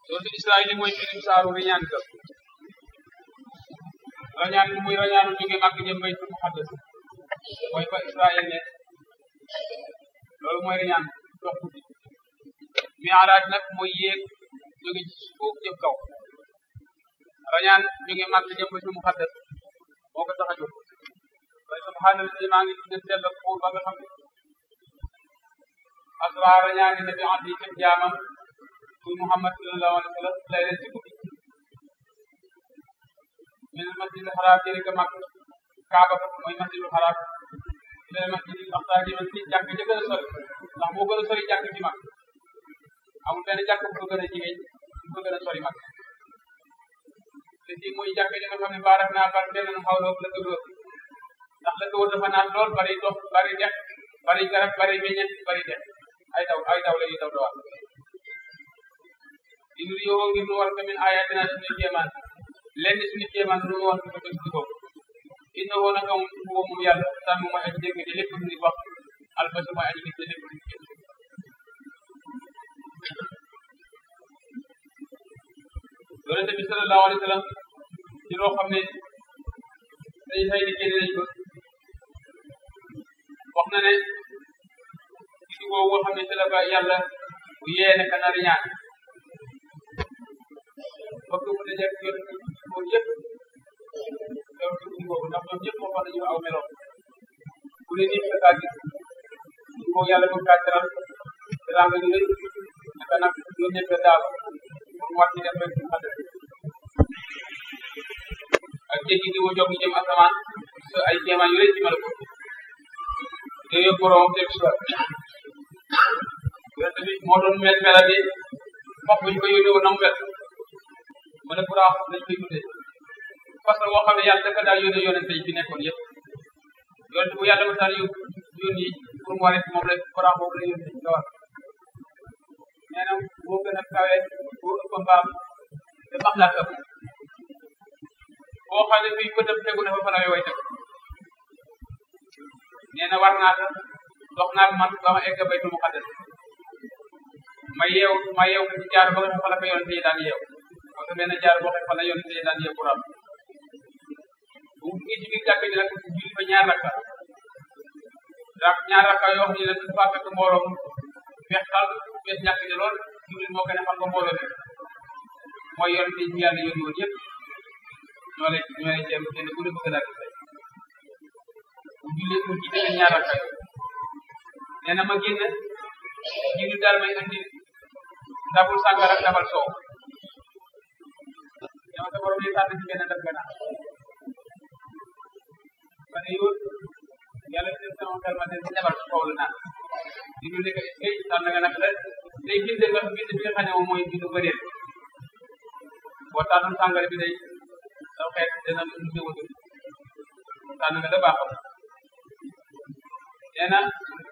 sootu Israël mooy firim saaru riñaan ka rañaan bi muy rañaanu jóge màkk jëm baytul muqaddas mooy fa Israël ne loolu mooy rañaan dox guddi mi'raaj nag mooy yéeg jóge ci suuf jëm kaw rañaan jóge màkk jëm baytul muqaddas moo ko tax a jóg waaye subhaanallahi maa ngi tudd sell pour ba nga xam ne asra rañaani na bi abdi ci jaamam muy Muhammad sallallahu alayhi wa sallam lay leen ci guddi min masjidil xaraam jëri ka mag kaaba mooy masjidil xaraam ilal masjidil aqsa jëme ci jàkk ja gën a sori ndax moo gën a sori jàkk ci mag amul benn jàkk bu ko gën a jigéen bu ko gën a sori mag te fii mooy jàkk ji nga xam ne baarak naa bar benn xaw la la ko wër ndax la ko wër dafa naat lool bari dox bari dex bari garab bari meññeent bari dex ay daw ay daw la yu daw dawal di nur yow ngir nu war ko min ayatina suñu kéemaan lenn suñu kéemaan nu war ko def ci kaw inna woon naka moom moom yàlla sàmm mooy aji dégg te lépp lu nit wax albasi mooy aji gis te lépp lu nit gis yonente bi sallallahu alayhi wa sallam ci loo xam ne day xëy ni génne nañ ko wax na ne gis boobu nga xam ne ci la ko yàlla bu yee ne ka nar ñaan bëgg mu dajek yoon ko yëpp yow dugg boobu ndax ñoom ñëpp waxoon nañu aw meloon bu ne nit ka kaa gis ko yàlla bëgg kaa teral teranga ñu rëy naka nag ñoom ñëpp daal pour mu wàcc def rek xadda ak jéggi di wo jog jëm asamaan so ay kéemaan yu rëy ci mala ko te yóbbu borom teg si yonent bi moo doon mel meladi wax buñ ko yónnee woon na mu mel mu ne buraax lañ koy tuddee parce que boo xam ne yàlla dafa daal yónnee yonent yi fi nekkoon yëpp yonent bu yàlla ma daan yóbbu yónni pour mu waree moom rek buraax boobu la yónni nga war nee na moo gën a kawe boo ëpp mbaam te max laa ëpp boo xam ne fii bëtam tegu na fa fa la way teg nee na war naa ko dox naa man ba ma egg baytul muqaddas ma yeew ma yeew ko ci jaar ba nga xam fa la ko yonent yi daan yeew parce que benn jaar boo xam fa la yonent yi daan yeew Quran bu mu ngi ci biir jàkk ji nag julli fa ñaar rakka rak ñaar rakka yoo xam ne nag dafa fekk mbooloo mu feex xal fees ñàkk ji lool Jibril moo gën a xam ko mbooloo mi mooy yonent yi ñu yàlla yónni woon yëpp ñoo lay ñoo lay jéem kenn ku ne bëgg naa gis bu julli mu jiite leen ñaar rakka yoo nee na ma génn Jibril daal may andi ndabul sàngara ak ndabal soow yow sa borom yi tànn ci benn ndab gannaaw ma ne yow yàlla def sama xel ma ne ci ndabal soow la naan Jibril ne ko est-ce que tànn nga nag la day bind nga bind bi nga xam ne moom mooy bindu bëreet boo tànnoon sàngara bi day saw xeet dana mu ñëwatu tànn nga da baaxam nee na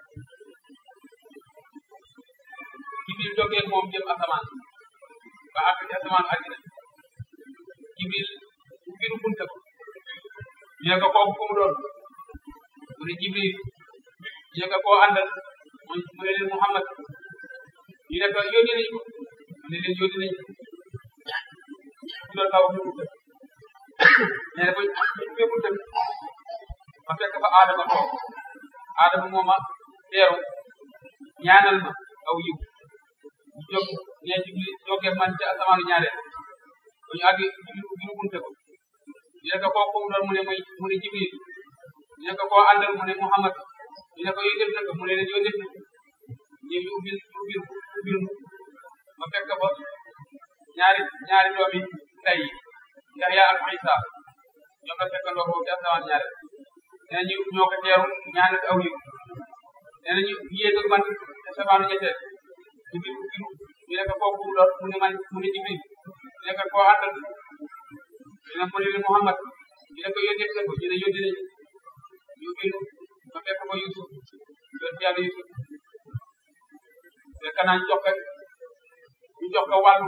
Jibril jógee moom jëm asamaan ba àgg ci asamaan àddina Jibril ubbiru bunta ko ñu ne ko kooku ku mu doon mu ne Jibril ñu ne ko koo àndal mu ne leen Muhammad ñu ne ko yónni nañ ko mu ne leen yónni nañ ko ñu doon taw ñu bunta nee na ba ubbee bunta bi ma fekk fa Adama toog Adama mooma teeru ñaanal ma aw yiw ñu jóg nee Jibril jógee man ci asamaanu ñaareel ba ñu àgg Jibril ubbi nu bunte ko ñu ne ko kooku mu doon mu ne muy mu ne Jibril ñu ne ko koo àndal mu ne Muhammad ñu ne ko yooyu def na ko mu ne leen yooyu def na ñu ñu ubbil ubbil ubbil ma fekk ba ñaari ñaari doomi tey Yaxya ak Isa ñoo ko fekkandoo foofu ci asamaan ñaareel nee na ñu ñoo ko teeru ñaanal aw yiw nee na ñu yéeg ak man ci asamaanu ñetteel Jibril ubbil ñu ne ko kooku mu doon mu ne man mu ne Jibril ñu ne ko koo àndal ñu ne mu ne leen Muhammad ñu ne ko yónnee na ko ñu ne yónni nañu ñu ubbil ma fekk ba Yusuf doon yàlla Yusuf fekk naa ñu jox ko ñu jox ko wàllu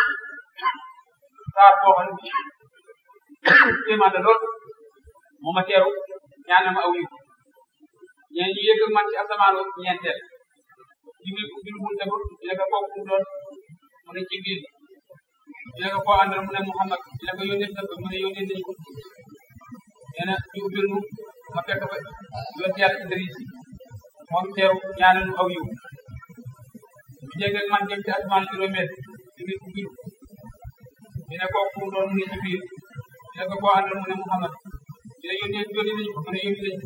saar boo xam ne kéemaan la lool moo ma teeru ñaanal ma aw yiw ñeen ñu yëg man ci asamaanu ñeenteel Jibril ubbil bunte ba ñu ne ko kooku mu doon mu ne Jibril ñu ne ko koo àndal mu ne Muhammad ñu ne ko yónnee na ko mu ne yónnee nañu ko nee na ñu ubbil nu ma fekk ba yonent yàlla Idris moom teew ñaanal nu aw yiw ñu jégg ak man jëm ci asamaan juróomeel ci biir ubbil ñu ne kooku mu doon mu ne ci biir ñu ne ko koo àndal mu ne Muhammad ñu ne yónnee yónnee nañu ko mu ne yónnee nañu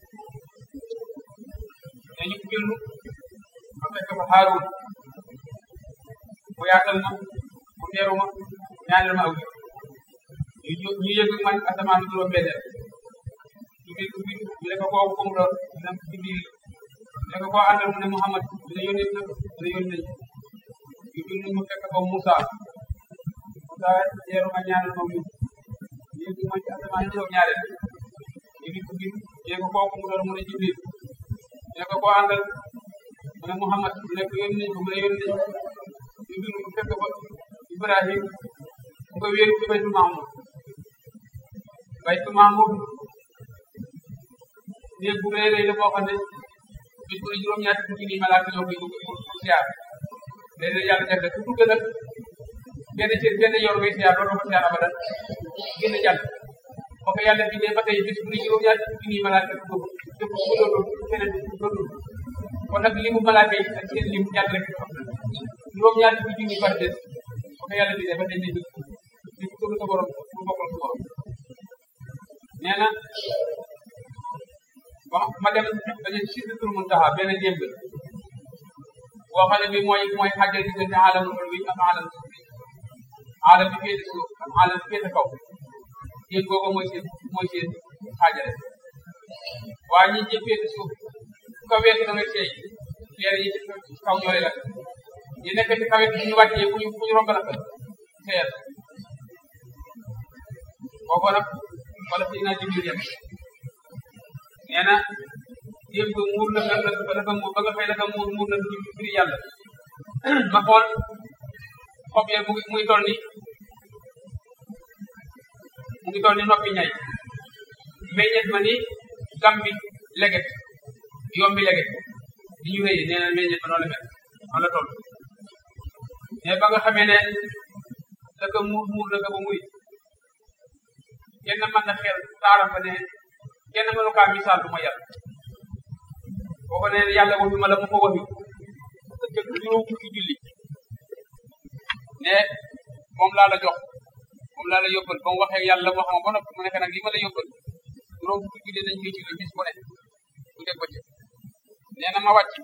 ne ñu ubbil nu ma fekk fa Haarun mu yaatal ma mu teeru ma ñaanal ma aw yiw ñu ñu yëg man asamaan juróom-benneel ci biir ubbi ñu ne ko kooku mu doon ñu ne ci biir ñu ne ko koo àndal mu ne Muhammad ñu ne yónnee na mu ne yónnee nañu ñu bind mu fekk ko Moussa Moussa teeru ma ñaanal ma yiw ñu yëg man ci asamaan juróom-ñaareel ñu ngi ubbi ñu ne ko kooku mu doon mu ne ci biir ñu ne ko koo àndal mu ne Muhammad mu ne ko yónnee nañu mu ne yónnee nañu ñu bind mu fekk ko Ibrahim mu ko wéeru ci baytu Mahmud baytu Mahmud néeg bu rëy rëy la boo xam ne bis bu ne juróom-ñaari fukki nii malaaka ñoo koy dugg pour siyaar léeg-léeg yàlla def na ku dugg nag benn ci benn yor ngay siyaar loolu ko siyaar abadan génn jàll boo ko yàlla bindee ba tey bis bu ne juróom-ñaari fukki nii malaaka dugg dugg bu loolu keneen du dugg kon nag limu malaaka yi ak seen lim yàlla rek xam na juróom-ñaari fukki junni par des boo ko yàlla bindee ba tey ne di ko tudd sa borom pour bokkal sa borom nee na wax ma dem dañu Sidratul Muntaha benn démb boo xam ne bi mooy mooy xàjjal diggante aalamul ulwi ak aalamul sufli aalam bi féete suuf ak aalam bi féete kaw démb boobu mooy seen mooy seen xaajale waaye ñi ci féete suuf fu ko weesu da ngay seey leer yi ci kaw ñoo la ñu nekk ci kaw it ñu wàccee fu ñu fu ñu romb la seeyal boobu nag wala si naa jibril yem nee na démb muur na la la la muur ba nga fay la ka muur muur na ci biir yàlla ma xool xob ya mu ngi muy toll ni mu ngi toll ni noppi ñay meññet ma ni gam bi leget yombi leget di ñu wéyee nee na meññet ma noonu la mel noonu la toll mais ba nga xamee ne la ka muur muur la ka ba muy kenn mën na xel taaram ba ne kenn mënu kaa misaal du ma yàlla boo ko nee yàlla waxi ma la mu ko waxi te juróom fukki julli ne moom laa la jox moom laa la yóbbal ba mu waxee yàlla wax ma ba noppi mu nekk nag li ma la yóbbal juróom fukki julli dañ koy julli bis bu ne bu dee ko ci nee na ma wàcc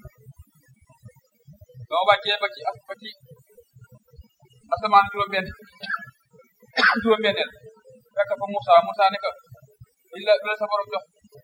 ba ma wàccee ba ci ba ci asamaan juróom-benn juróom-benneel fekk fa Moussa Moussa ne ko dañ la la sa borom jox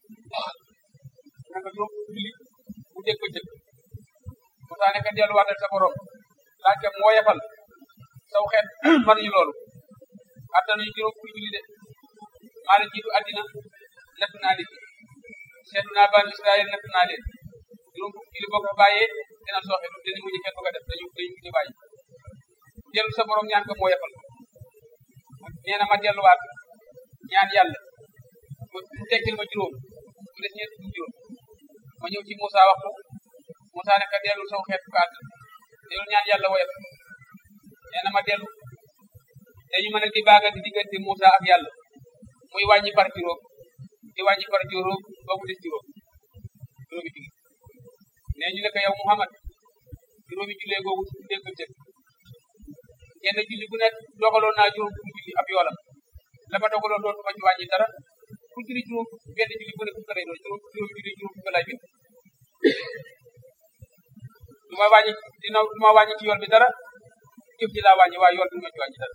nga juróom julli bu dégg ba jëkk Moussa ne ko delluwaatal sa borom laaj ko moo yefal saw xeet mënuñu loolu attanuñu juróom fukki julli de maa leen jiitu àddina natt naa leen seetlu naa bani Israël natt naa leen juróom fukki julli boo ko bàyyee dina sooxe du dina mujj kenn du ko def dañu dañu mujj bàyyi dellu sa borom ñaan ko moo yefal nee na ma delluwaat ñaan yàlla mu tekkil ma juróom mu des ñeent fukki juróom ma ñëw ci Moussa wax ko Moussa ne ka dellu saw xeet ko àdd dellu ñaan yàlla woyal nee na ma dellu dañu mën a di baaga di diggante Moussa ak yàlla muy wàññi par juróom di wàññi par juróom ba mu des juróom juróomi julli nee ñu ne ko yow Muhammad juróomi jullee googu dégg ko jëkk kenn julli bu nekk dogaloon naa juróom fukki julli ab yoolam la ma dogaloon doon ma ci wàññi dara ku julli juróom benn julli bu nekk fukk lay doon juróom juróom julli juróom fukk lay bi du ma wàññi dina du ma wàññi ci yool bi dara jëf ji laa wàññi waaye yool bi du ma ci wàññi dara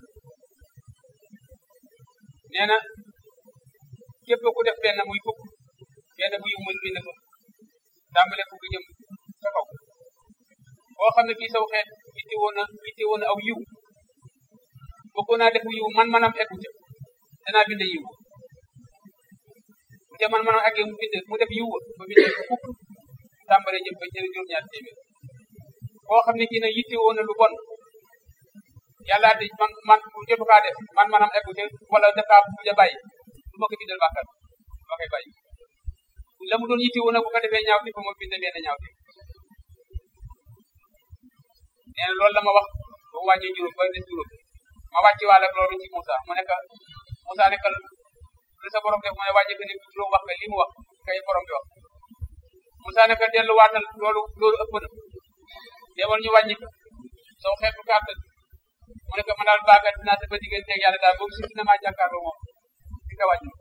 nee na képp ku def benn muy fukk benn bu yiw muy bind ko tàmbale fukk jëm sa kaw boo xam ne kii saw xeet itti woon na itti woon na aw yiw bëggoon naa def yiw man manam eggu ca danaa bind yiw bu ca man manam eggee mu bind mu def yiw ba bind fukk tàmbale jëm ba jël juróom-ñaar téeméer boo xam ne kii nag yitte woon na lu bon yàlla di man man bu jotu kaa def man manam eggu ca wala def kaa bu ja bàyyi du ma ko bindal bàkkat ma koy bàyyi la mu doon yitte woon nag bu ko defee ñaaw ti fa ma bind benn ñaaw ti nee na loolu la ma wax ba mu wàññee juróom ba des juróom ma wàcci waale ak loolu ci Moussa mu nekk Moussa nekkal lu sa borom def mu ne wàññi ko ni juróom wax nga li mu wax kay borom bi wax Moussa nekk delluwaatal loolu loolu ëpp na demal ñu wàññi ko soo xeetu kàttan mu ne ko man daal baagat dinaa sa ba digganteeg yàlla daal boobu si dina maa jàkkaarloo moom di ko wàññi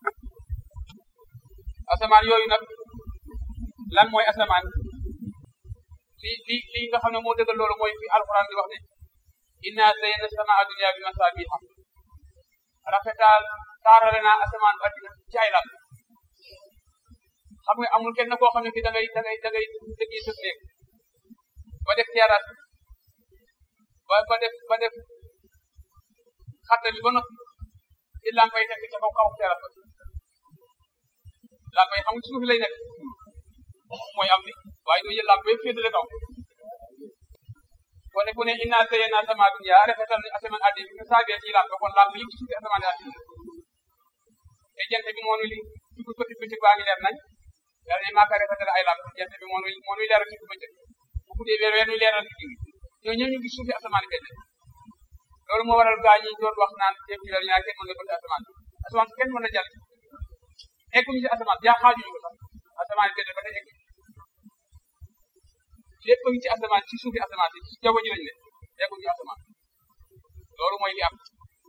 asamaan yooyu nag lan mooy asamaan li li li nga xam ne moo dëggal loolu mooy fi alquran di wax ne inna zayyana samaa dunya bi masaabiha rafetal taarale naa asamaan addina ci ay lam xam nga amul kenn koo xam ne ki da ngay da ngay da ngay dëggee sa néeg ba def terrasse ba ba def ba def xatta bi ba noppi ci lampay nekk ca kaw kaw terrasse ba lampay xam nga suuf lay nekk mooy am bi waaye doo jël lamp yëpp féetale kaw kon ne ku ne inna zayyana samaa dunya rafetal ni asamaan addina bi nga saabee ci lamp kon lamp yëpp ci suufi asamaan addina te jant bi moo nu li ci ko bëccëg bëccëg baa ngi leer nañ yàlla ne maa ko rafetal ay lamp jant bi moo nuy moo nuy leeral ci ko bëccëg bu guddee weer weer nuy leeral ci digg ñoo ñëw ñu ngi suufi asamaan benn loolu moo waral gaa ñi doon wax naan jéem ci la ñaar kenn mën na bëgg asamaan asamaan kenn mën na jàll egguñu ci asamaan yaa xaajuñu ko sax asamaan benn ba tey egg lépp ngi ci asamaan ci suufi asamaan si ci jaww ji lañ ne egguñu ci asamaan loolu mooy li am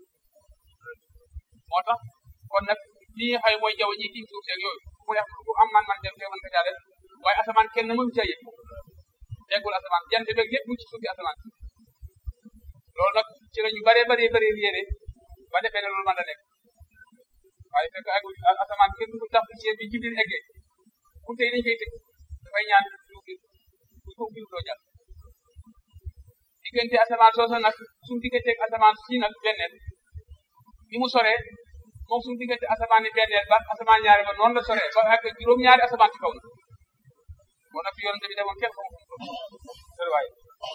moo tax kon nag li nga xam mooy jaww ji tiim suuf seeg yooyu ku ne ku am man man dem te mën ko caa def waaye asamaan kenn mënu caa yëg eggul asamaan jant beeg lépp mu ci suufi asamaan loolu nag ci la ñu bëree bëree bëri yéene ba defee ne loolu mën na nekk waaye fekk eggul asamaan kenn du tax ci bi jibril eggee ku tey dañ koy tëj dafay ñaan suuf bi suuf bi doo jàll diggante asamaan soosa nag suñu digganteeg asamaan si nag benneel bi mu soree moom suñu diggante asamaan ni benneel ba asamaan ñaari ba noonu la soree ba ak juróom-ñaari asamaan ci kaw na moo nag fi yoon bi demoon kenn xamu ko waaye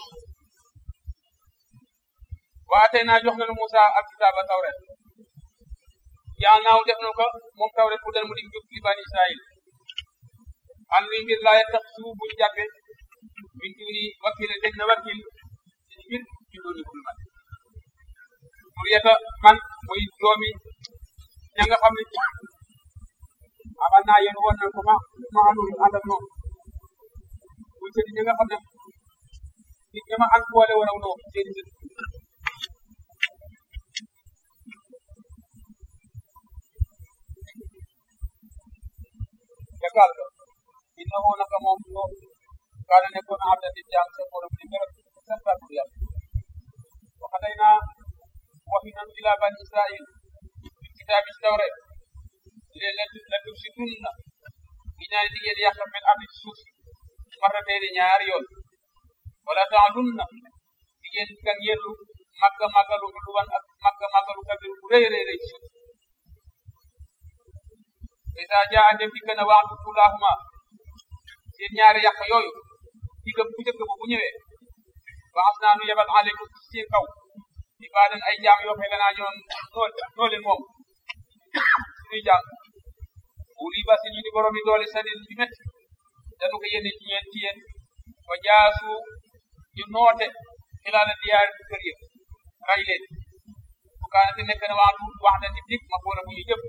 waa tey naa jox nañu Moussa ak kitaaba tawret yaa naaw def nañu ko moom tawret bu dal mu di jub li bani Israël an wi ngir laa tax suuf buñ jàppe min duni wakil dañ na wakil ci mbir ci dooni bul man pour yeta man muy doomi ña nga xam ne amal naa yéen woon nañ ko ma ma andul ànd ak moom muy sëti ña nga xam ne nit ña ma ànd boole woon ak moom seeni sët jagal ga innahu naka moom no kaana nekkoon abda di jaam sa borom di gërëm santaat bu yàlla waxatay naa waxi nan ila bani israil fi kitaabi tawret leen la la tub si tunna gi ñaani di ngeen yàq mel ardi ci suuf si marrateeni ñaari yoon wala taalunna di ngeen kan yellu màgga màggalu luwan ak màgga màggalu kabir bu rëy rëy rëy ci suuf isa jaa dem di gën a waatu tulahuma seen ñaari yàq yooyu digga bu njëkk ba bu ñëwee baas naa nu yebal aleykum ci seen kaw ibaadan ay jaam yoo xam ne naa ñoon noo leen moom suñuy jaam uli basi ñu di borom yi doole sadin ci métti dañu ko yéene ci ñeen ci yéen ba jaasu ñu noote xilaala diyaar ci kër yëpp ray leen bu kaanate nekk na waatu wax na nit dik ma boole bu ñu jëpp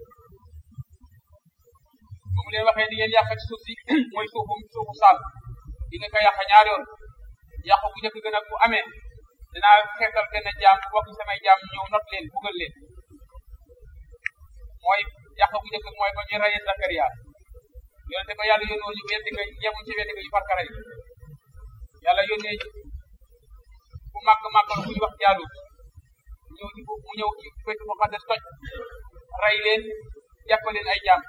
bu mu leen waxee di ngeen yàq ci suuf si mooy suufu suufu saal di nga ko yàq ñaari yoon yàq bu njëkk gën a bu amee dinaa xeetal benn jaam bokk samay jaam ñëw not leen bugal leen mooy yàq bu njëkk mooy ba ñu rayee Zakariya yonente ba yàlla yónnoo ñu weddi ko yemuñ ci weddi ko ñu far karay yàlla yónnee bu màgg màggal bu ñu wax jaalut ñëw ci mu ñëw ci Baytul Muqaddas toj ray leen jàpp leen ay jaam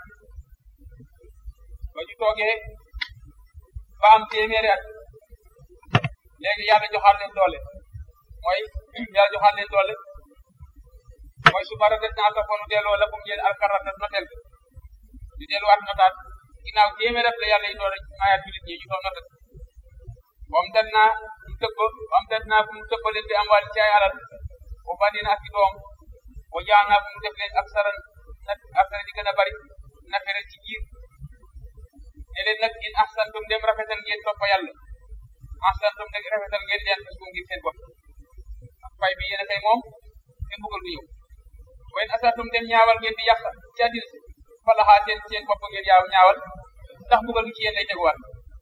ba ñu toogee ba am téeméeri at léegi yàlla joxaat leen doole mooy yàlla joxaat leen doole mooy su mara des naa toppanu delloo la fu mu jël alkarata notel ñu delluwaat notaat ginnaaw téeméeri at la yàlla yi doole maayaat julit ñi ñu doon notat moom dem naa mu tëbb moom dem naa fu mu tëbbaleen bi am wàll ci ay alal bu bandina ak i doom bu jaan naa fu mu def leen ak saran nag ak saran di gën a bari nafere ci jiir ne leen nag in ahsantum dem rafetal ngeen topp yàlla ahsantum dem rafetal ngeen leen fas ngir seen bopp ak fay bi yéen a kay moom te mbugal du ñëw wayn asatum dem ñaawal ngeen di yàq ci àddina si falaxaa seen seen bopp ngeen yaaw ñaawal ndax mbugal gi ci yéen lay teguwaat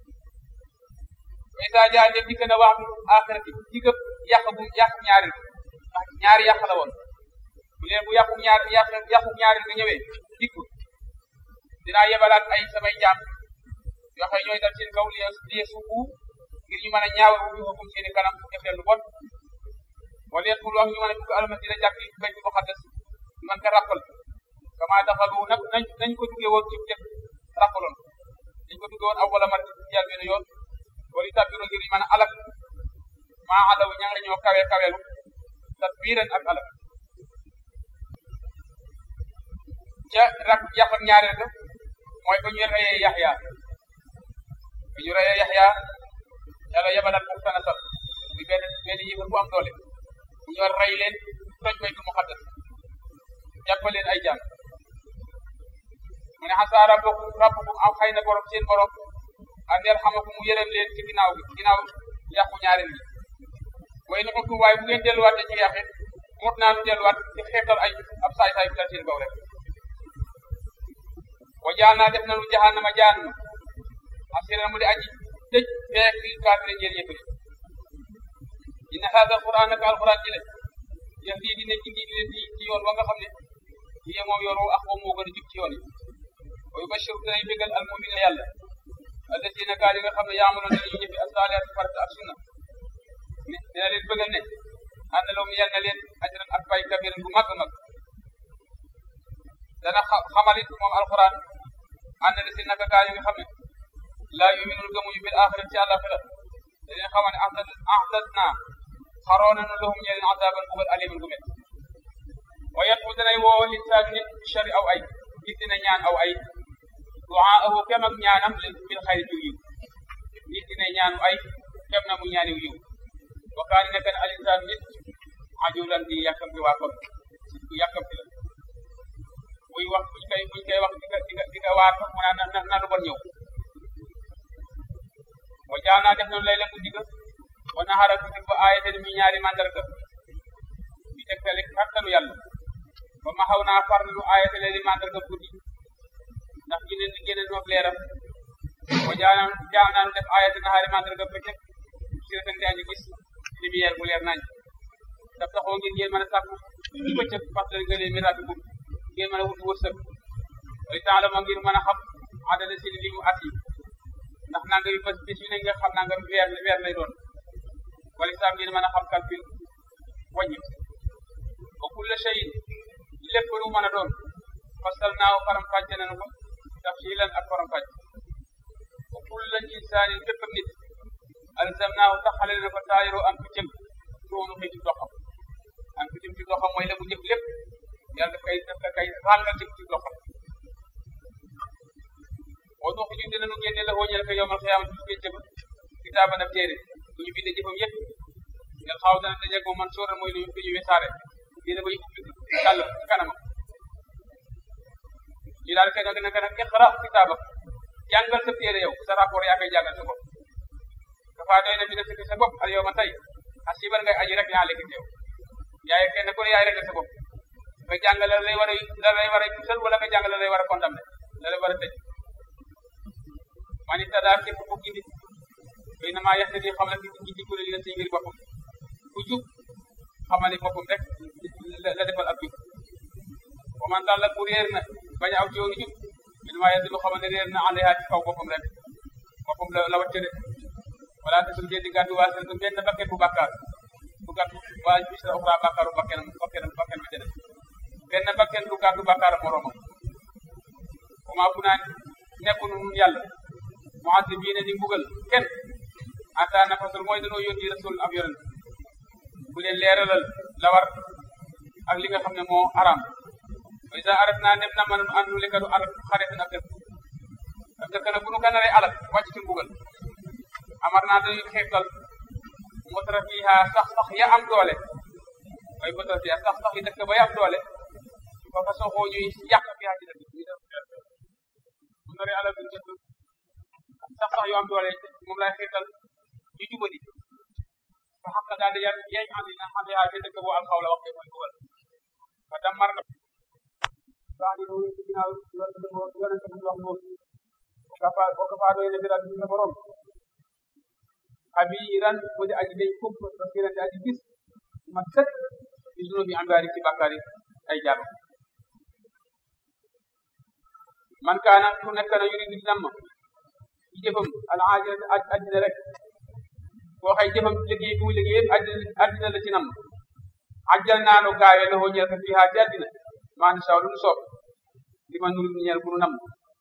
way saa jaa dem dikk na waxtu axirati digëb yàq bu yàq ñaaril ndax ñaari yàq la woon bu leen bu yàqu ñaar yàq yàqu ñaaril bi ñëwee dikk dinaa yebalaat ay samay jaam yoo xam ne ñooy dal seen kaw li liye suufu ngir ñu mën a ñaawal bu ñu xakum seeni kanam def leen lu bon wala yet bul wax ñu mën a dugg alma dina jàkk baytu muqaddas man ka rappal kama daxalu nag nañ nañ ko duggee woon ci def rappaloon dañ ko duggee woon aw wala mat yàlla benn yoon wala tabiro ngir ñu mën a alak maa alaw ña nga ñoo kawe kawelu tatbiran ak alak ca rak yàq ak ñaareel ga mooy ba ñu reyee yaxya ba ñu reyee yaxya yàlla yebalaat ko sana sal bi benn benn yëfar bu am doole bu ñu rey leen toj baytu muqaddas jàppal leen ay jàng mu ne xasaa rabbakum rabbukum am xëy na borom seen borom an yarhamakum mu yërëm leen ci ginnaaw gi ginnaaw yàqu ñaareel gi way na xuttum waaye bu ngeen delluwaatee ci yàqit mut naa nu delluwaat ci xeetal ay ab saay-saay bu dal seen kaw rek wa jaal naa def nanu jahannama jaannu asiran mu di aji tëj feek li kaafire ñeel yëpp inna haada alquran naka alquran ji le yahdi dina gindi leen di ci yoon wa nga xam ne lii moom yoon wu ak moom moo gën a jub ci yoon yi wa yubashiru danay bégal al mumina yàlla alladina gaa yi nga xam ne yaamaloon nañu jëfi asalihat farata ak sunna ne dina leen bëggal ne ànd la mu yal na leen ajran ak fay kabiran bu mag a mag dana xamalit moom alquran ànd na si naka gaa yi nga xam ne laa yuminul gëmuñu bil axira ci àllaxira da leen xamal ne ahdat naa xaroo nañu lahum ñeleen azaban bugal aliman gu met wa yat mu danay woo linsaanu nit chari aw ay nit dina ñaan aw ay duaahu kem ak ñaanam bil xayri ci yiw nit dina ñaanu ay kem na mu ñaaniw yiw wa kaani nekk na al insaan nit ajulan di yàkkamti waa kon ku yàkkamti la buy wax buñ koy buñ koy wax di nga di nga di nga waar mu naan na na lu bon ñëw wa jaanaa def noonu lay la guddi ga wa naxara guddi ba aayate mi ñaari mandarga mi tegtale kattanu yàlla ba ma xaw naa far nu aayate leen mandarga guddi ndax gine gine noof leeram wa jaanaa jaanaa def aayate naxaari mandarga bëccëg si reten di añu gis lumière bu leer nañ daf taxoo ngeen ngeen mën a sàkku ci bëccëg fàttali nga leen mi rabbi ngeen mën a wut wërsëg way temps la moo ngir mën a xam adada seen limu at yi ndax nanga yu bés bis yu ne nga xam nanga weer weer lay doon wala sax ngeen mën a xam calcul wàññi wa kulla shay'in lépp lu mën a doon fasal naaw faram fàcce nañu ko tafsilan ak faram fàcce wa kulla insaanin bépp nit alzamnaahu taxale na ko taayiro am ku jëm toonu xëy ci doxam am ku jëm ci doxam mooy la mu jëf lépp yàlla daf kay daf la kay ràngal jëm ci doxam boo dox ñu dinañu génne la wóññal ko yowmal xiyaama ci pénc ba kitaaba na téere bu ñu bindee jëfam yëpp ngeen xaw dana dajeeg moom man sóora mooy lu ñu wesaare dina koy ubbi kàll ci kanamam ñu daal kay nag nag nag iqra kitaaba jàngal sa téere yow sa rapport yaa koy jàngal sa bopp dafa doy na bi na sa bopp al yow ma tey asiban ngay aji rek yaa lekk yow yaay kenn ku ne yaay rek sa bopp nga jàngale la lay war a la lay war a tusal wala nga jàngale la lay war a condamné la lay war a tëj man it daal képp ku gindi xëy na maa yaxte di xam la ki gindi kuréel yi la say mbir boppam ku jub xamali boppam rek la defal ab jub wa man daal la ku réer na bañ a aw ci yoonu jub min maa yaddu xamal ne réer na àndeyaa ci kaw boppam rek boppam la la wàcce de wala te suñu di gàddu waa seen benn bakket bu bàkkaar bu gàddu waa bis la uxra bàkkaaru bakkenam bakkenam bakken ba ca def benn bakken du gàddu bàkkaar moromam wa maa kunaa nekkunu nun yàlla mu'azzibiina di mbugal kenn ata nafasul mooy dañoo yónni rasul ab yonent bu leen leeralal la war ak li nga xam ne moo araam wa iza aradna nem na man an nuhlika du alak xaretin ak dëkk ak dëkk nag bu nu ganaree alak wàcc ci mbugal amar naa dañuy xeetal motara fiha sax sax ya am doole mooy motara fiha sax sax yi dëkk ba ya am doole fa fa soxoo ñuy yàq fiha ci dëkk ñu def bu naree alal duñ dëkk sax sax yu am doole moom lay xeetal ñu jubadi fa xam daal di yàlla yaay andi na xam yaa dëkk boo am xaw la wax mooy mbugal baadi noonu ci ginnaaw yonente bu wax noonu kafa boo ko faa doy ne biral bi sa borom xabiran mu di aji day kump basiran di aji gis ma sët ci sunu bi ambaari ci bàkkaari ay jàmm man kaana ku nekk na yuridu di namm ci jëfam al ajila addina rek koo xay jëfam liggéey bu liggéey yëpp addina addina la ci namm ajjal naa nu gaawee la ñeel ko fii ci addina maa ni saw lu nu soob li ma nuru ñeel ku nu namm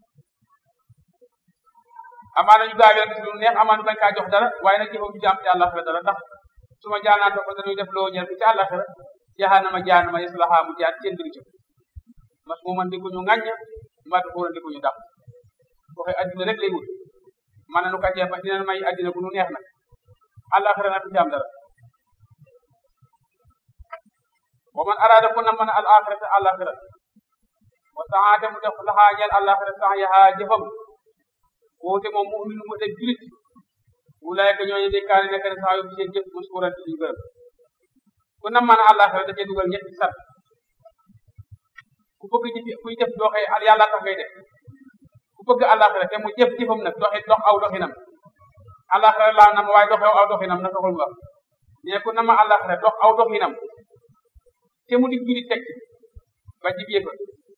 amaana ñu gaawee gis lu neex amaana bañ kaa jox dara waaye nag jëfam ju jaam ci àllaxira dara ndax su ma jaanaatoo ko dañuy def loo ñeel ko ci àllaxira jahanama jahanama yaslaha mu jaar seen diri ci mas mu man di ko ñu ŋàññ mat ko di ko ñu dàq waxe addina rek lay wut man nu ka jeex dina may addina bu nu neex nag àllaxira nag du jaam dara wa man arada ko na mën al axirata àllaxira wa saate mu def laxaa ñeel àllaxira sax yahaa jëfam woote moom mu'min mu def julit wulaay ka ñooñu dékkaane nekk na sax yu seen jëf muskuran ci gërëm ku na mën àllaxira da cee dugal ñetti sat ku bëgg jëf kuy def doxee yàlla tax ngay def ku bëgg àllaxira te mu jëf jëfam nag doxi dox aw doxinam àllaxira laa nam waaye doxew aw doxinam na taxul nga mais ku na ma àllaxira dox aw doxinam te mu di julit teg ba jib yëfa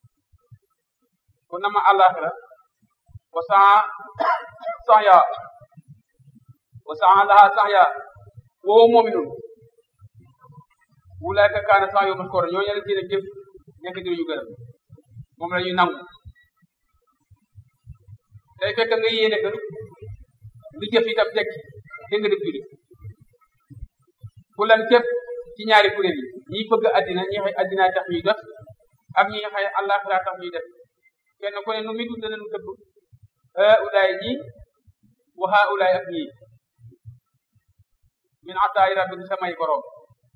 ku na ma àllaxira wa saa sax yaa wa saa laha sax yaa woo moominun wulaayka kaana sax yoo maskoora ñoo ñela seen jëf nekk di ñu gërëm moom la ñuy nangu day fekk nga yéene que lu jëf itam teg te nga def julit ku lan képp ci ñaari kuréel yi ñi bëgg addina ñi xëy addina tax ñuy def ak ñi xëy àllaaxira tax ñuy def kenn ku ne nu muy dund nañu dëgg ulaay ñi wa haa ulaay ak ñii min ataayi rabbika samay borom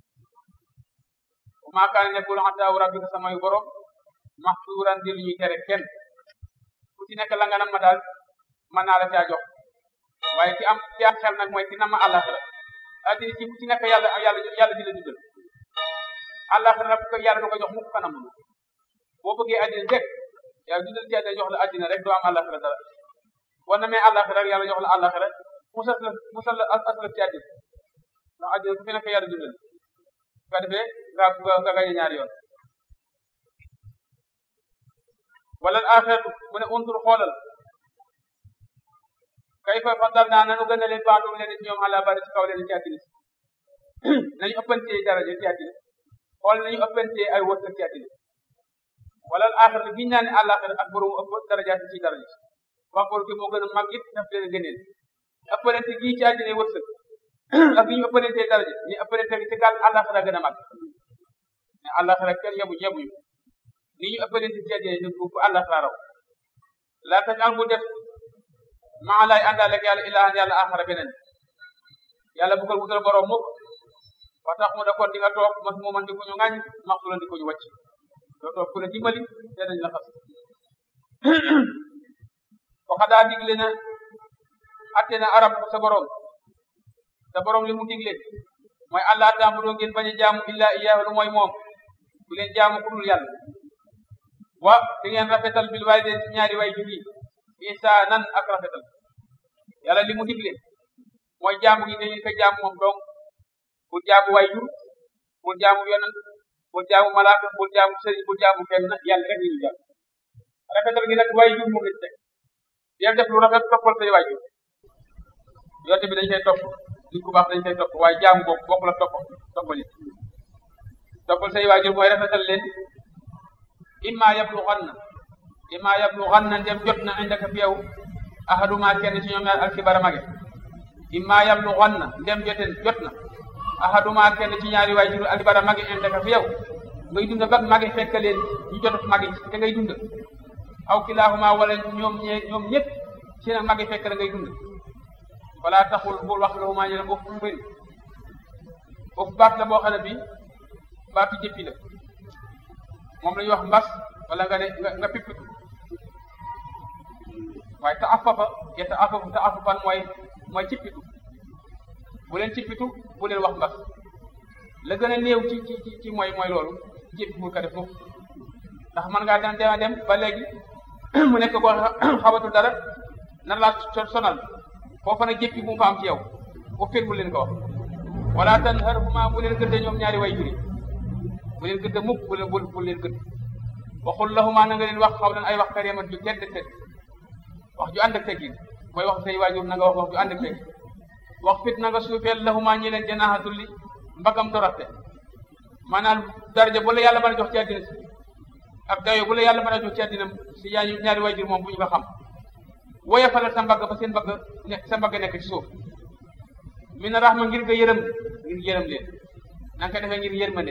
wa maa kaana nekkul ataawu rabbika samay borom maxsuuran di lu ñuy tere kenn ku ci nekk la nga nam ma daal mën naa la caa jox waaye ki am ki am xel nag mooy ki nam ma àllaaxira addina ci ku ci nekk yàlla yàlla yàlla di la dundal àllaaxira nag yàlla du ko jox mukk kanam boo bëggee addina rek yàlla dundal ci àddina jox la addina rek doo am àllaaxira dara war na mais àllaaxira rek yàlla jox la àllaaxira musal la musal la asala ci àddina ndax àddina ku fi nekk yàlla dundal su ko defee nga nga gañe ñaari yoon wala axiratu mu ne untur xoolal kay fa faddal naa nanu gën a leen baandum leen ci ñoom àlla bari ci kaw leen ci àddina nañu ëppantee daraja ci àddina xool nañu ëppantee ay wërsëg ci àddina wala axiratu giñ naa ne àllaaxira ak borom ëpp darajaat ci daraja wax borom ki moo gën a mag it daf leen a gëneel ëppalante gii ci àddina wërsëg ak gi ñu ëppalantee daraja ñu ëppalante ci gàll àllaaxira gën a mag mais àllaaxira kenn yebu yebuñu ni ñu ëppalante ci àddina ñu bu àllaaxira raw laa tax al mu def maa laay àndaale ak yàlla ilaahan yàlla axara beneen yàlla bu ko wutal borom mukk wa tax mu da kon di nga toog mas mu man di ko ñu ŋàññ max su la di ko ñu wàcc doo toog ku la dimbali te dañ la xas waxa daa digle na atte na arab sa borom sa borom li mu digle mooy allah taamudoo ngeen bañ a jaamu illa iyaahu lu mooy moom bu leen jaamu ku dul yàlla wa di ngeen rafetal bil waalidayni ci ñaari way jur yi ihsaanan ak rafetal yàlla li mu digle mooy jaamu gi dañu ko jaamu moom donc bul jaamu way jur bul jaamu yonent bul jaamu malaaka bul jaamu sëriñ bul jaamu kenn yàlla rek ñu jaam rafetal gi nag way jur moom lañ teg yéen def lu rafet toppal say way jur yonte bi dañ koy topp nit ku baax dañ koy topp waaye jaamu boobu bokk la topp toppali toppal say waajur mooy rafetal leen imma yablughanna imma yablughanna ndem jot na indaka fi yow ahaduma kenn ci ñoom ñaar alkibara mage imma yablughanna ndem joten jot na ahaduma kenn ci ñaari waajur alkibara mage indaka fi yow ngay dund ba mage fekk leen ñu jotut mage te ngay dund aw kilahuma wala ñoom ñe ñoom ñëpp ci nag mage fekk la ngay dund wala taxul bul wax lahuma ñu ne uf mbir uf baat la boo xam ne bi baatu jëppi la moom la ñuy wax mbas wala nga ne nga nga pippitu waaye ta afafa ya ta afafu ta afafan mooy mooy cippitu bu leen cippitu bu leen wax mbas la gën a néew ci ci ci mooy mooy loolu jëppi bul ko def foofu ndax mën ngaa dem dem dem ba léegi mu nekk ko xabatul dara nar laa sonal foofa nag jéppi bu mu fa am ci yow bu fir bu leen ko wax wala tan harhuma bu leen gëdde ñoom ñaari way juri bu leen gëdde mukk bu leen bu leen gëdd waxul lahuma na nga leen wax xaw leen ay wax karimat ju tedd tedd wax ju ànd ak teggin mooy wax say waajur na nga wax wax ju ànd ak teggin wax fit na nga suufeel lahuma ñi leen janaaxa tulli mbagam doratte maanaam daraja bu la yàlla mën a jox ci àddina si ak dayo bu la yàlla mën a jox ci àddina si yaa ñaari waajur moom bu ñu ko xam woya falal sa mbagg ba seen mbagg nekk sa mbagg nekk ci suuf mi na raxma ngir nga yërëm ngir yërëm leen na nga ko defee ngir yërmande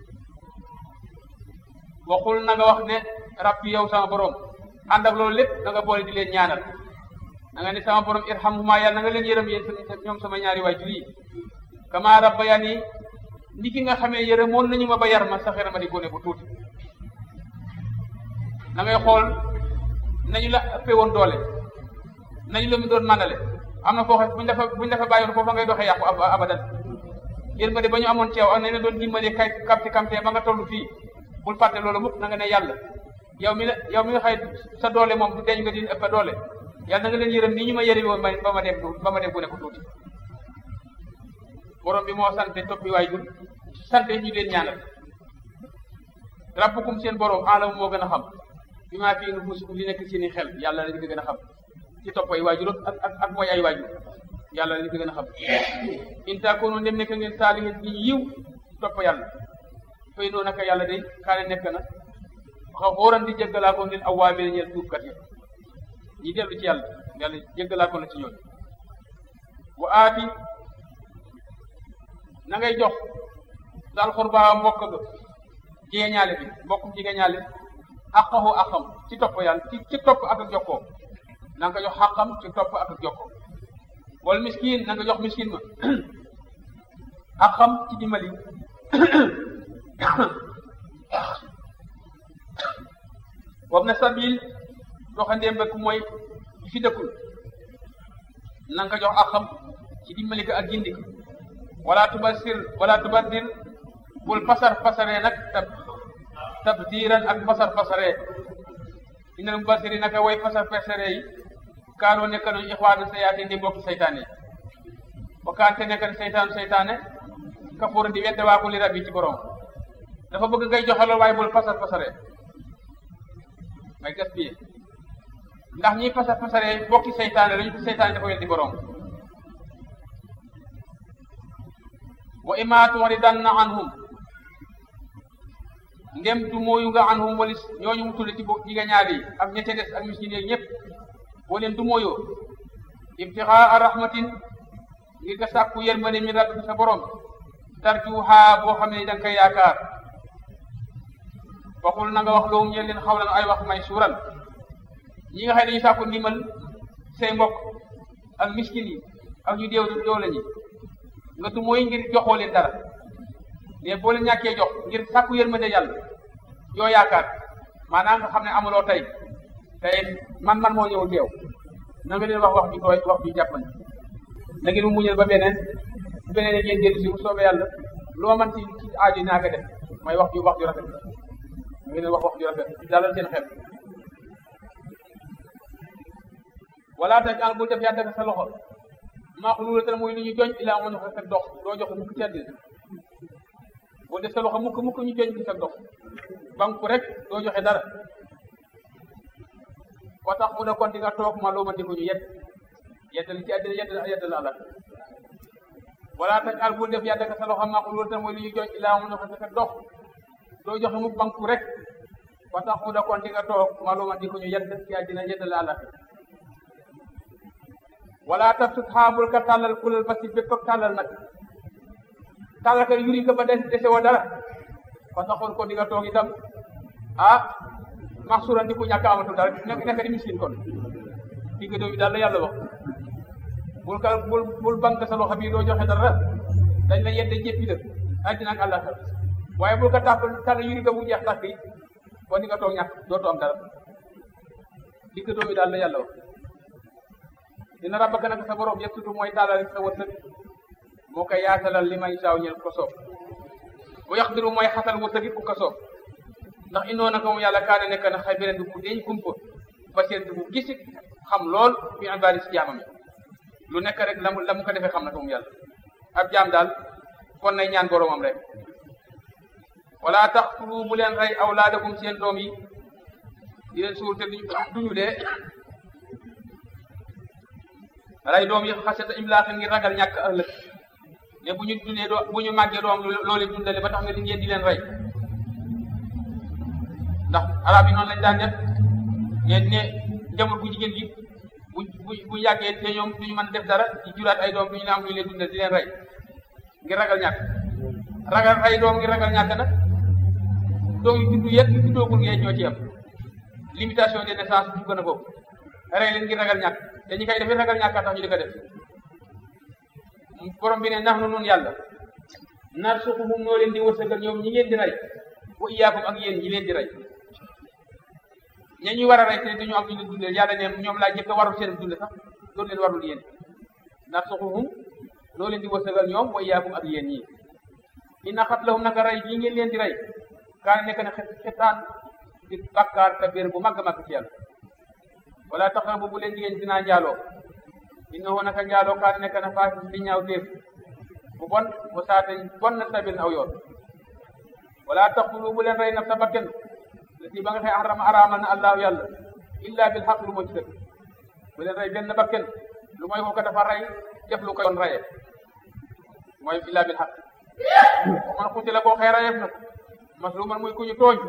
waxul na nga wax ne rabbi yow sama borom ànd ak loolu lépp na nga boole di leen ñaanal na nga ne sama borom irhamhuma yàlla na nga leen yërëm yéen ñoom sama ñaari waajur yi kama rabbayani ni ki nga xamee yërëmoon nañu ma ba yar ma sax ma di gone bu tuuti na ngay xool nañu la ëppee woon doole nañu la mu doon màndale am na foo xam buñ dafa buñ dafa bàyyoon foofa ngay doxee yàqu abadan yërmande ba ñu amoon ci yow ak nañ la doon dimbali kay kamte kamte ba nga toll fii bul fàtte loolu mukk na nga ne yàlla yow mi la yow mi nga xëy sa doole moom du deñ nga di ëpp doole yàlla na nga leen yërëm ni ñu ma yërëm woon ba ma dem ba ma dem bu ne ko tuuti borom bi moo sante toppi waajur sante ñu leen ñaanal rabbukum seen borom alam moo gën a xam bi maa fii nufusikum li nekk seeni xel yàlla la ñu ko gën a xam ci topp ay waajur ak ak ak mooy ay waajur yàlla la ñu ko gën a xam in takunu ndem nekk ngeen saalihin bi yiw topp yàlla fay noo naka yàlla day kaane nekk na xaw xóoran di jéggalaa ko ngeen awaamee ñeel tuubkat yi ñi dellu ci yàlla yàlla jéggalaa ko la ci ñoom wa aati na ngay jox daal xurbaa mbokk ga jegeñaale bi mbokkum jegeñaale aqahu aqam ci topp yàlla ci ci topp ak ak jokkoo na nga ko jox xaqam ci topp ak ak jokkoo wala miskin na nga jox miskin ma aqam ci dimbali wam na sabil doxandéem bëgg mooy fi dëkkul na nga ko jox aqam ci dimbali ko ak gindi ko wala tubasir wala tubadir bul pasar pasaree nag tab tabdiran ak pasar pasaree inal mubasiri naka way pasar pasaree yi kaanoo nekk nañu ixwaanu sayaati di mbokki saytaane yi wakaante nekk na saytaanu saytaane kafuur di wedde waa ko li rabbi ci borom dafa bëgg ngay joxaloo waaye bul pasar pasaree may gaspillé ndax ñiy pasar pasaree mbokki saytaane lañu ko saytaane dafa weddi borom wa ima tu'ridanna anhum ndem du mooyu nga anhum walis ñooñu mu tudde ci bo jigéen ñaar yi ak ñette des ak miskin yi ñëpp boo leen du mooyoo ibtixaa rahmatin ngir nga sàkku yërmande min rabbika sa borom tarjuha boo xam ne da nga koy yaakaar waxul na nga wax loolu ñeen leen xawlan ay wax may suural ñi nga xam ne dañu sàkku ndimbal say mbokk ak miskin yi ak ñu déew doole ñi nga du mooy ngir joxoo leen dara mais boo leen ñàkkee jox ngir sàkku yërmande yàlla yoo yaakaar maanaam nga xam ne amuloo tey tey man man moo ñëw teew na nga leen wax wax ju tooy wax ju jàppandi na ngeen mu muñal ba beneen bu beneen ngeen jël si bu soobee yàlla loo man ci ci aajo naa ko def mooy wax ju wax ju rafet na nga leen wax wax ju rafet dalal seen xel wala taj an bul def yàlla sa loxo maa ko luula tala mooy lu ñu joñ ilaa mën a fekk dox doo joxe mukk ci àddina boo def sa loxo mukk mukk ñu joñ ci sa dox banku rek doo joxe dara wa tax mu ne kon di nga toog ma loo ma di ko ñu yedd yeddal ci àddina yeddal yeddal àlla wala taj al bul def yàlla sa loxo maa ko luula tala mooy lu ñu joñ ilaa mën a fekk dox doo joxe mukk banku rek wa tax mu ne kon di nga toog ma loo ma di ko ñu yedd ci àddina yeddal àlla wala tabsut xaabul ka tàllal kulal ba si bépp ak tàllal nag tàllal ka yuri ko ba des dese woo dara fa taxoon ko di nga toog itam ah maxsuran di ku ñàkk amatul dara nekk nekk di miskin kon digg doomi daal la yàlla wax bul ka bul bul banque sa loxo bii doo joxe dara dañ la yedde jéppi dëkk àddina ak àllaaxira waaye bul ko tàpp tàll yuri ko bu jeex tàkk yi kon di nga toog ñàkk dootoo am dara digg doomi daal la yàlla wax dina rabbaka nag sa borom yëpp mooy taalal sa wërsëg moo koy yaatalal li may saaw ñel ko soob bu yaqdiru mooy xatal wërsëg it ku ko soob ndax indoo naka moom yàlla kaane nekk na xay beneen bu deñ kumpa basir bu gisi xam lool fi ibaadi si jaamam yi lu nekk rek la mu la mu ko defee xam na ko moom yàlla ab jaam daal kon nay ñaan boroomam rek wala taqtulu bu leen rey awlaadakum seen doom yi di leen suul te duñu dee rey doom yi xasata imlaax ngir ragal ñàkk ëllëg ne bu ñu dundee doo bu ñu màggee doom loolu dundale ba tax nga di ngeen di leen rey ndax arab yi noonu lañ daan def ne ne njaboot bu jigéen gi bu bu bu yàggee te ñoom duñu mën def dara di juraat ay doom duñu ne am lu leen dundal di leen rey ngir ragal ñàkk ragal ay doom ngir ragal ñàkk nag doom yu juddu yëpp yu juddoogul ngeen ñoo ci am limitation de naissance bu gën a boobu rey leen ngir ragal ñàkk te ñi koy defee ragal ñàkk tax ñu di ko def borom bi ne nax nu nun yàlla nar suxuhum noo leen di wërsëgal ñoom ñi ngeen di rey wa iyaakum ak yéen ñi leen di rey ña ñuy war a rey te duñu am ñu leen dundee yàlla ne ñoom laa jëkk a warul seen dunde sax loolu leen warul yéen nar suxuhum noo leen di wërsëgal ñoom wa iyaakum ak yéen ñi inna xatlahum naka rey bii ngeen leen di rey kaane nekk na xetaan di bakkaar kabir bu màgg màgg ci yàlla wala taxabu bu leen jigéen dinaa njaaloo innahu naka njaaloo kaane nekk na faasi di ñaaw téef bu bon bu saate bon na sabil aw yoon wala taqtulu bu leen rey naf sa bakken lati ba nga xëy arama araamal na allahu yàlla illa bil xaq lu moo ci dëgg bu leen rey benn bakken lu mooy ko dafa rey def lu ko yoon reyee mooy illa bil xaq man xuti la boo xëy reyeef na ko masluman muy ku ñu tooñ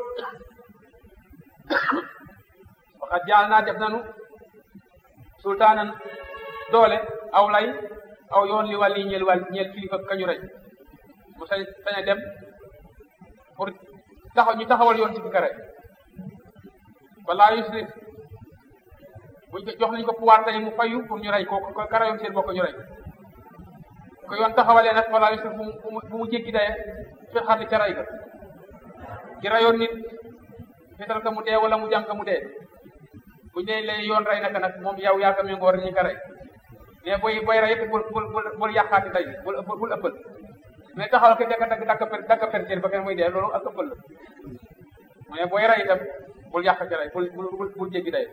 waxat jaal naa def nanu sultaanan doole aw lay aw yoon li wàlli ñeel wàll ñeel kilifa kañu rey mu sañ sañ a dem pour taxaw ñu taxawal yoon ci fi ka rey wala yusrif buñ ko jox nañ ko pouvoir tey mu fayu pour ñu rey ko ko ka reyoon seen bokk ñu rey ko yoon taxawalee nag wala yusrif bu mu bu mu jéggi daye fi xarli ca rey ga ci reyoon nit fetal ka mu dee wala mu jàm ka mu dee buñ dee lay yoon rey naka nag moom yow yaa ko méngoo war ñu ko rey mais booy booy rey bul bul bul bul yàqaati tey bul bul ëppal mais taxawal ke dagg dagg dagg per dagg per ba kenn muy dee loolu ak ëppal la mais booy rey itam bul yàq ci rey bul bul bul jéggi day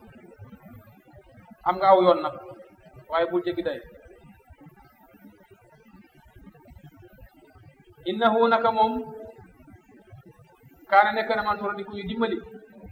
am nga aw yoon nag waaye bul jéggi day innahu naka moom kaana nekk na man soro di ku ñu dimbali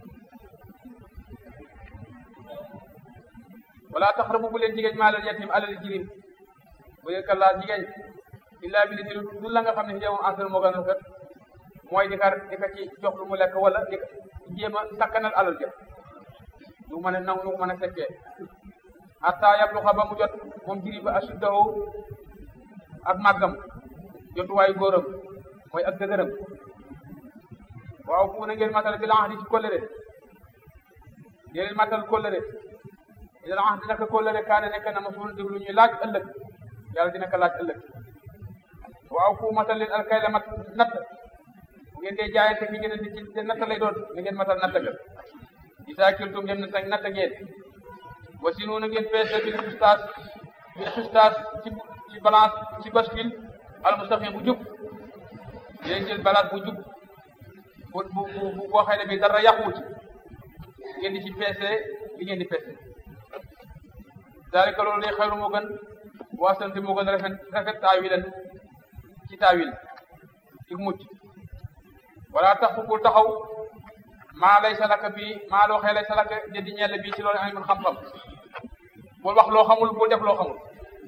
wala taxrabu bu leen jigéen maalal yatim alal jirim bu leen kallaa jigéen illaa bi li du la nga xam ne si moom ansel moo gën a rafet mooy di ka di ka ci jox lu mu lekk wala di jéem a sakkanal alal ja du mën a naw nu mën a fekkee hatta yabluxa ba mu jot moom jiri ba asuddahu ak màggam jotuwaayu góoram mooy ak dëgëram waaw fu na ngeen matal bi la di ci kóllëre dee leen matal kóllëre ila ah dina ko kóllëre kaane nekk na mosul di lu ñuy laaj ëllëg yàlla dina ko laaj ëllëg waaw fu matal leen alkay la mat natt bu ngeen dee jaayante fi ngeen di ci natt lay doon na ngeen matal natt ga isaa kiltum dem na natt ngeen wasi noonu ngeen peese bi xustaas bi xustaas ci ci balance ci bascule al mustaqim bu jub ngeen jël balance bu jub bu bu bu boo xëy ne bi dara yàquwu ci ngeen di ci peese li ngeen di peese daalika loolu day xayru moo gën waasanti moo gën rafet rafet taawilan ci taawil ci mucc wala tax fu bul taxaw maa lay salaka bi maa loo xee lay salaka jëndi ñell bi ci loolu alimul xam-xam bul wax loo xamul bul def loo xamul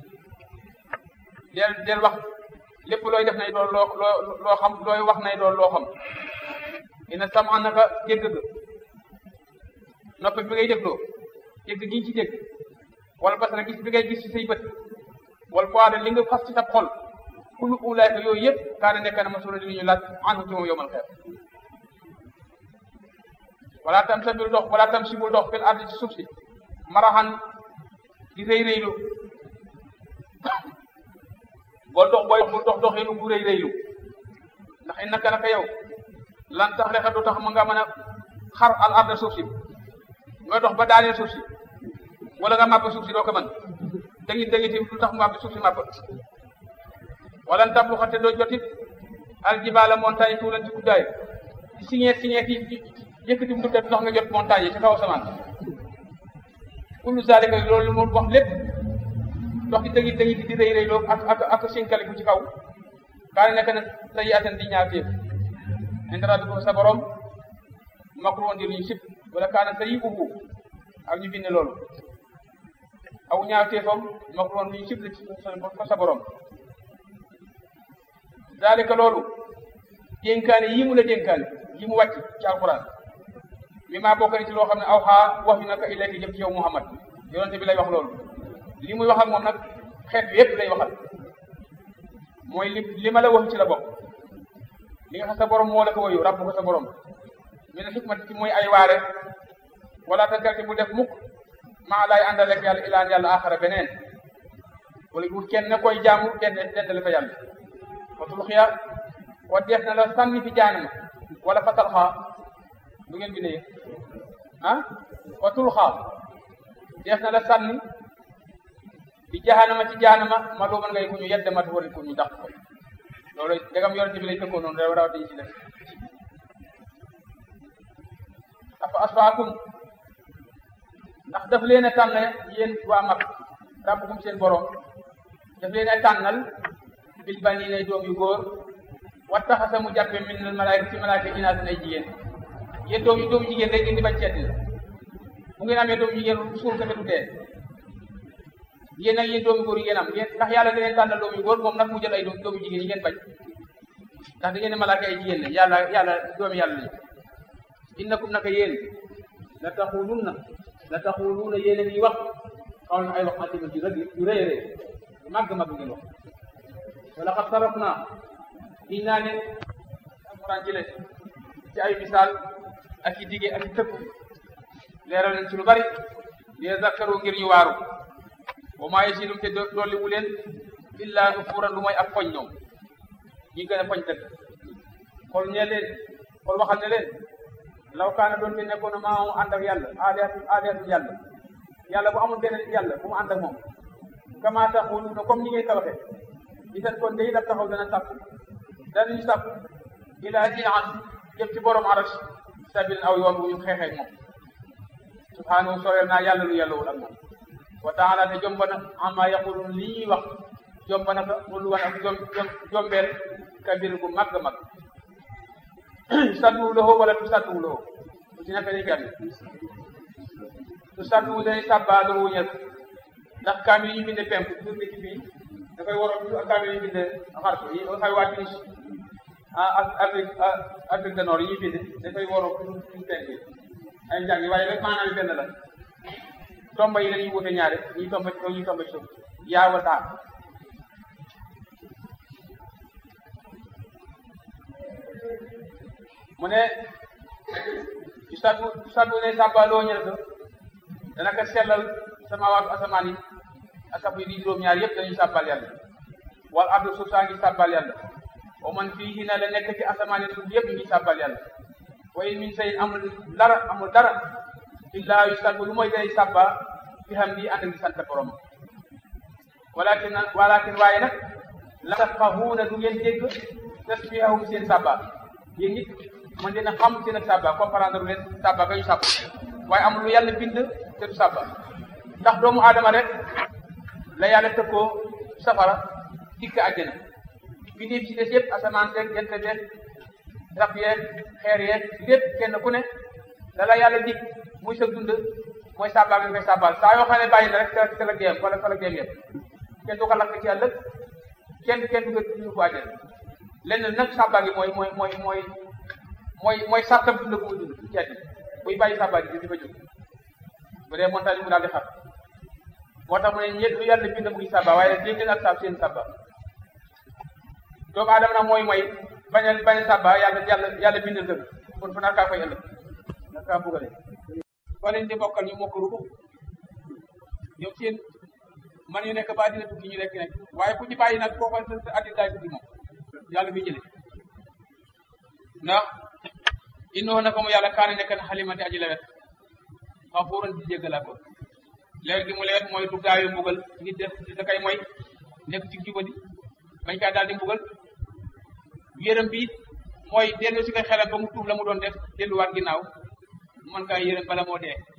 del del wax lépp looy def nay doon loo loo loo xam looy wax nay doon loo xam ina sam an naka dégg ga noppi bi ngay dégloo dégg gi ci dégg wala basara gis bi ngay gis ci say bët wala poids de li nga fas ci sa xol kullu ulaayka yooyu yëpp kaane nekk na masula li ñu laaj anhu ci moom yowmal xeer wala tam sa bul dox wala tam si bul dox fil ardi ci suuf si maraxan di rëy rëylu boo dox booy bul dox doxinu bu rëy rëylu ndax innaka naka yow lan tax rexa du tax ma nga mën a xar al arda suuf si nga dox ba daaneel suuf si wala nga màpp suuf si doo ko mën dangi dangi tim lu tax mu màpp suuf si màpp wala ntab lu xate doo jotit aljibaala montagne tuulan ci guddaay signé signé ki yëkkati mu def ndox nga jot montagne yi ci kaw asamaan kullu zalika loolu mu wax lépp ndox di dëngi dëngi di rëy rëy loolu ak ak ak sinkaliku ci kaw kaane nekk na sa yi atan di ñaar téef indara bi ko sa borom makru woon di luñu sib wala kaana sa yi ubu ak ñu bind loolu aw ñaar téefam makru woon luñu sib la ci ko sa borom zalika loolu dénkaane yi mu la dénkaane yi mu wàcc ci alquran mi maa bokk ci loo xam ne aw xaa wax yu naka ilayka jëm ci yow Muhammad yonente bi lay wax loolu li muy wax ak moom nag xeet bi yépp lay waxal mooy li li ma la wax ci la bokk li nga xam sa borom moo la ko wayu rabbu ko sa borom mi ne xikmati ci mooy ay waare wala tagarti bu def mukk maa laay àndal ak yàlla ilaan yàlla axara beneen wala bu kenn koy jaamu den dendale fa yàlla watul xiya wa def na la sànni fi jaanama wala fa talxaa lu ngeen bi ne ah wa tulxaa def na la sànni fi jahanama ci jahanama ma doo mën ngay ku ñu yedde mat wari ku ñu dàq ko loolu dagam yonente bi lay tëkkoo noonu rew rawati ci def afa asfaakum ndax daf leen a tànn yéen waa mag rabbukum seen borom daf leen a tànnal bil baniina doom yu góor wattaxasa mu jàppe min al malaayika ci malaayika inaasan ay jigéen yéen doom yu doom jigéen rek ngeen di bañ seeti la bu ngeen amee doom jigéen suul ka du dee yéen nag yéen doomu góor yi ngeen am yéen ndax yàlla da leen tànnal doom yu góor moom nag mu jël ay doom doomu jigéen yi ngeen bañ ndax da ngeen ne malaaka ay jigéen la yàlla yàlla doomu yàlla lañu innakum naka yéen la taxulunna la taxuluna yéen a ngi wax xaw na ay wax atima ci rëdd yu rëy rëy màgg màgg ngeen wax wala xat saraf naa giñ naa ne alquran jële ci ay misaal ak i dige ak i tëkku leeral leen ci lu bari li zakkaru ngir ñu waaru wa maa yasidum te dolli wu leen illa nufuuran lu mooy ak poñ ñoom ñi gën a poñ dëgg xool ñe leen xool waxal ne leen law kaana doon te nekkoon na maa ànd ak yàlla aaliatu aaliatu yàlla yàlla bu amul beneen yàlla bu mu ànd ak moom kama taxuluuna comme ni ngeen ko waxee di seen kon day daf taxaw dana sàpp danañu sàpp ilaa jian jëm ci borom arash sabil aw yoon wu ñu xeexee moom subhaanahu soreel naa yàlla lu yàllawul ak moom wa taala te jomba na ama yaqulun li ñuy wax jomba na ko lu wan ak jom jombeel kabir gu mag mag sadduwu loxo wala tu sadduwu loxo ku ci nekk dañ koy amee tu sadduwu dañuy sàbbaa loxo ñel ndax kaamil yi ñu binde penku tur ci bii dafay waroon ak kaamil yi ñu binde xarf yi dafay wàcc ni ak Afrique Afrique du Nord yi ñuy binde dafay waroon suñu penk yi ay njàng yi waaye rek maanaam yi benn la tomba yi dañuy wute ñaare ñuy tomba ci kaw ñuy tomba ci suuf yaa wa taa mu ne ci saddu saddu ne sàbbaaloo ñel ko dana ko sellal samaawaatu asamaan yi ak sab yi di juróom-ñaar yëpp dañuy sàbbal yàlla wal ardu suuf saa ngi sàbbal yàlla wa man fii hina la nekk ci asamaan yi suuf yëpp ñu ngi sàbbal yàlla wa in min sayin amul dara amul dara illaa yu sabbu lu mooy day sàbba fi xam di ànd ak di sant borom walakin walakin waaye nag la tafqahuuna du ngeen dégg tasbihahum seen sàbba yéen nit man dina xam seen ak sàbba comprendre leen sàbba ga ñu sàbb waaye amul lu yàlla bind te du sàbba ndax doomu aadama rek la yàlla tëkkoo safara dikk àjjana bindéef ci des yëpp asamaan seeg jant beeg rab yeeg xeer yeeg lépp kenn ku ne la la yàlla dig muy sa dund mooy sàbbaa nga koy sàbbaal saa yoo xam ne bàyyi na rek sa sa la géem wala sa la géem yëpp kenn du ko lakk ci ëllëg kenn kenn du ko ñu ko àjjana lenn nag sàbbaa gi mooy mooy mooy mooy mooy mooy sàttam dund bu muy dund ci àddina buy bàyyi sàbbaa gi di fa jóg bu dee montagne mu daal di xar moo tax mu ne ñett lu yàlla bind mu ngi sàbba waaye dégg leen ak sàb seen sàbba doomu aadama nag mooy mooy bañ a bañ a sàbba yàlla yàlla yàlla bindal dëgg kon fu nar kaa koy ëllëg nar kaa bugale fa leen di bokkal ñu mokk rubu ñoom seen man yu nekk ba àddina tukki ñu nekk nekk waaye ku ci bàyyi nag koo xam sa àddina daay tukki moom yàlla bi jële ndax innoo na ko mu yàlla kaane nekk na xalimati aji lewet xafuuran di jéggalaa ko leer gi mu lewet mooy du gaawe mbugal nit def da kay mooy nekk ci jubadi bañ kaa daal di mbugal yërëm bi mooy dellu si ko xelal ba mu tuub la mu doon def delluwaat ginnaaw mën kaa yërëm bala moo dee